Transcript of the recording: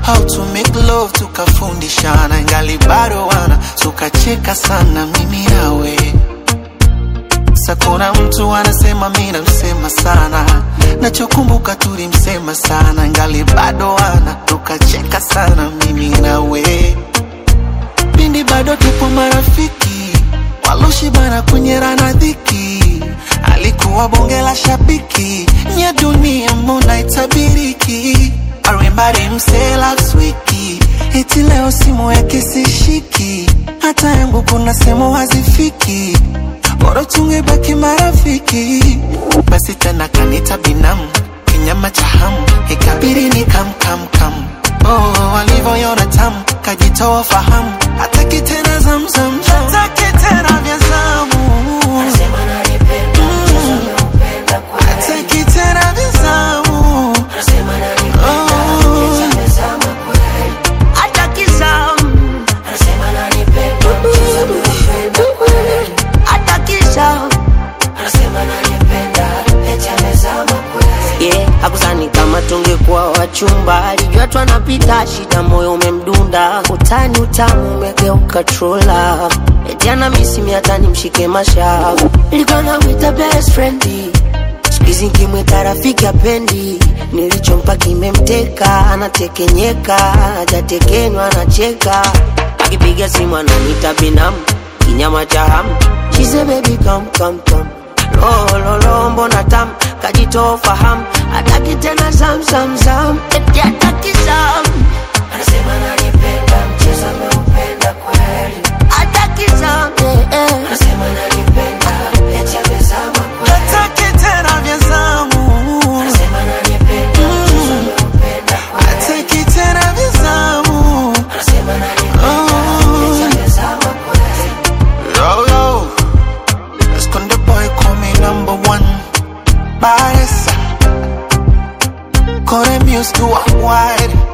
how to make love tukafundishana ngali bado wana tukacheka sana mimi nawe sa kuna mtu anasema mi namsema sana nachokumbuka tulimsema sana ngali bado wana tukacheka sana mimi nawe pindi bado tupo marafiki waloshibana kunyerana dhiki alikuwa bonge la shabiki nya dunia mbona itabiriki arimbari mse last wiki eti leo simu yake sishiki hata yangu kuna sehemu hazifiki bora tungebaki marafiki basi tena kanita binamu kinyama cha hamu ikabiri ni kam kam kam oh, walivyoyona tamu kajitoa fahamu hataki tena zamzam hataki tena vya zamu hataki tena vya zamu Hataki zamu, hataki zamu. Yeah, hakusani kama tungekuwa wachumba, alijua twanapita shida, moyo umemdunda, utani utamu umegeuka trola, eti ana misimi hata nimshike mashavu, ilikuwa namwita best friend siku hizi nkimwita rafiki apendi, nilichompa kimemteka, anatekenyeka, hajatekenywa anacheka, akipiga simu ananiita binamu, kinyama cha hamu, she say baby come come come lo lo lo, mbona tam kajitoa fahamu, hataki tena zam zam zam, eti hataki zam, anasema nanipenda, mchezo ameupenda kweli, hataki zam, eh, eh. anasema nanipenda, eti amezama kweli, hataki tena vya zamu anasema nanipenda, mchezo ameupenda kweli, hataki tena vya zamu anasema nanipenda, eti amezama kweli. Yo, yo. Esconde boy, call me number one. Baresa. Call them used to a wide.